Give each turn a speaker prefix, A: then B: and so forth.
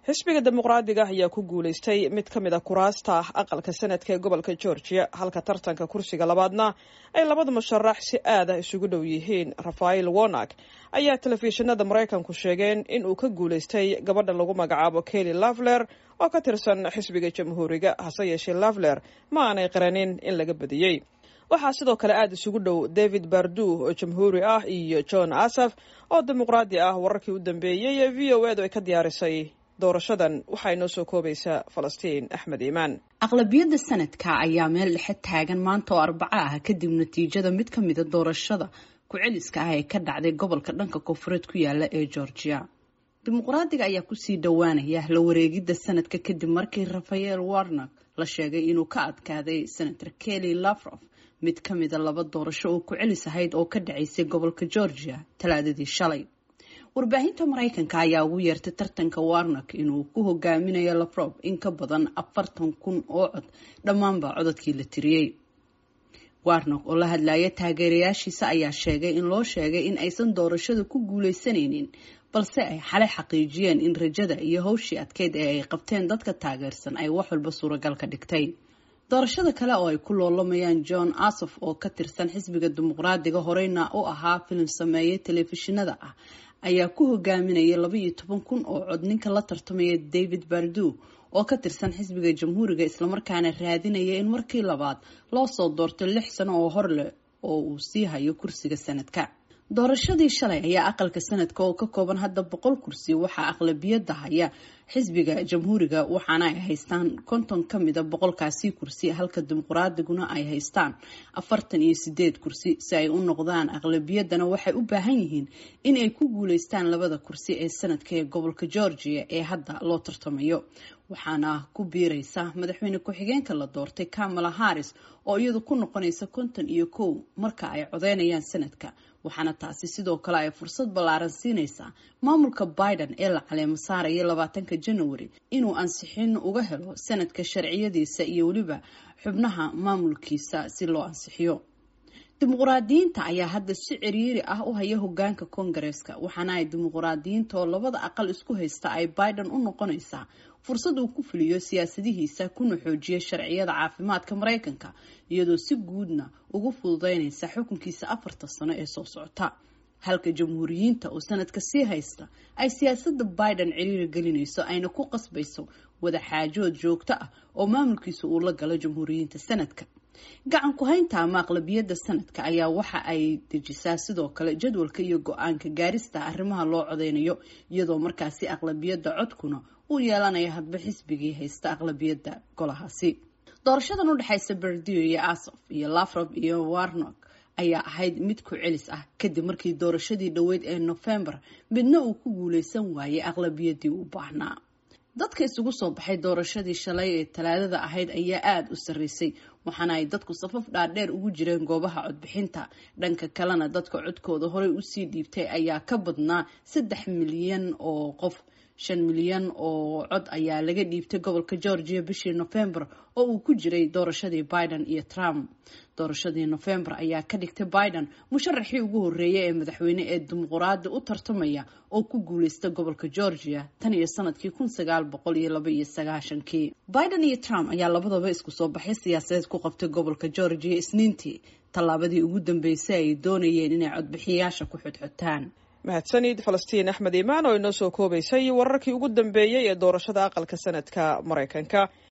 A: xisbiga dimuqraadiga ayaa ku guulaystay mid ka mid a kuraasta aqalka sanadka ee gobolka georgia halka tartanka kursiga labaadna ay labada musharax si aada isugu dhow yihiin rafael wonak ayaa telefishinada maraykanku sheegeen in uu ka guulaystay gabadha lagu magacaabo kelly lavler oo ka tirsan xisbiga jamhuuriga hase yeeshee lavler ma aanay qiranin in laga badiyey waxaa sidoo kale aada isugu dhow david bardu oo jamhuuri ah iyo john asaf oo dimuqraadi ah wararkii u dambeeyey ee v o edu ay ka diyaarisay doorashadan waxaa inoo soo koobaysaa falastiin axmed iimaan
B: aqlabiyadda sanadka ayaa meel dhexe taagan maanta oo arbaco ah kadib natiijada mid ka mida doorashada ku-celiska ah ee ka dhacday gobolka dhanka koonfureed ku yaala ee georgia dimuqraadiga ayaa kusii dhowaanaya la wareegidda sanadka kadib markii rafael warnak la sheegay inuu ka adkaaday senator kelly lafrof mid ka mida laba doorasho oo ku-celis ahayd oo ka dhacaysay gobolka georgia talaadadii shalay warbaahinta maraykanka ayaa ugu yeertay tartanka warnak inuu ku hogaaminayo lafrob in ka badan afartan kun oo cod dhammaanba codadkii la tiriyey warnak oo la hadlaya taageerayaashiisa ayaa sheegay in loo sheegay in aysan doorashada ku guuleysanaynin balse ay xalay xaqiijiyeen in rajada iyo howshii adkeyd ee ay qabteen dadka taageersan ay wax walba suuragal ka dhigtay doorashada kale oo ay ku loolamayaan john asof oo ka tirsan xisbiga dimuqraadiga horeyna u ahaa filim sameeye telefishinada ah ayaa ku hogaaminaya laba iyo toban kun oo cod ninka la tartamaya david bardu oo ka tirsan xisbiga jamhuuriga islamarkaana raadinaya in markii labaad loo soo doorto lix sano oo hor leh oo uu sii hayo kursiga sanadka doorashadii shalay ayaa aqalka sanadka oo ka kooban hadda boqol kursi waxaa aqlabiyadda haya xisbiga jamhuuriga waxaana ay haystaan konton ka mida boqolkaasi kursi halka dimuqraadiguna ay haystaan afartan iyo sideed kursi si ay u noqdaan aqlabiyaddana waxay u baahan yihiin in ay ku guuleystaan labada kursi ee sanadka ee gobolka georgia ee hadda loo tartamayo waxaana ku biireysa madaxweyne ku-xigeenka la doortay kamala harris oo iyadu ku noqonaysa konton iyo kow marka ay codeynayaan sanadka waxaana taasi sidoo kale ay fursad ballaaran siinaysaa maamulka biden ee la caleemo saaraya labaatanka january inuu ansixin uga helo sanadka sharciyadiisa iyo weliba xubnaha maamulkiisa si loo ansixiyo dimuqraadiyiinta ayaa hadda si ciriiri ah u haya hogaanka koongareeska waxaana ay dimuqraadiyiinta oo labada aqal isku haysta ay biden u noqonaysaa fursad uu ku fuliyo siyaasadihiisa kuna xoojiya sharciyada caafimaadka maraykanka iyadoo si guudna ugu fududeynaysa xukunkiisa afarta sano ee soo socota halka jamhuuriyiinta oo sanadka sii haysta ay siyaasada biden ciriiri gelinayso ayna ku qasbayso wada xaajood joogto ah oo maamulkiisa uu la galo jamhuuriyiinta sanadka gacan ku-haynta ama aqlabiyadda sanadka ayaa waxa ay dejisaa sidoo kale jadwalka iyo go-aanka gaarista arrimaha loo codeynayo iyadoo markaasi aqlabiyadda codkuna uu yeelanayo hadba xisbigii haysta aqlabiyadda golahaasi doorashadan u dhexaysa berdio iyo asof iyo lafrob iyo warnok ayaa ahayd mid ku celis ah kadib markii doorashadii dhoweyd ee nofembar midna uu ku guuleysan waayay aqlabiyaddii u baahnaa dadka isugu soo baxay doorashadii shalay ee talaadada ahayd ayaa aada u sarreysay waxaana ay dadku safaf dhaadheer ugu jireen goobaha codbixinta dhanka kalena dadka codkooda horey usii dhiibtay ayaa ka badnaa saddex milyan oo qof shan milyan oo cod ayaa laga dhiibtay gobolka georgia bishii nofembar oo uu ku jiray doorashadii biden iyo trump doorashadii nofembar ayaa ka dhigtay biden musharaxii ugu horeeyay ee madaxweyne ee dimuqraadi u tartamaya oo ku guuleysta gobolka georgia tan iyo sanadkii kun sagaal boqol iyo laba iyo sagaashankii biden iyo trump ayaa labadaba isku soo baxay siyaasadeed ku qabtay gobolka georgia isniintii tallaabadii ugu dambeysay ay doonayeen inay codbixiyayaasha ku xodxotaan
A: mahadsanid falastiin axmed iimaan oo inoo soo koobaysay wararkii ugu dambeeyey ee doorashada aqalka sanadka maraykanka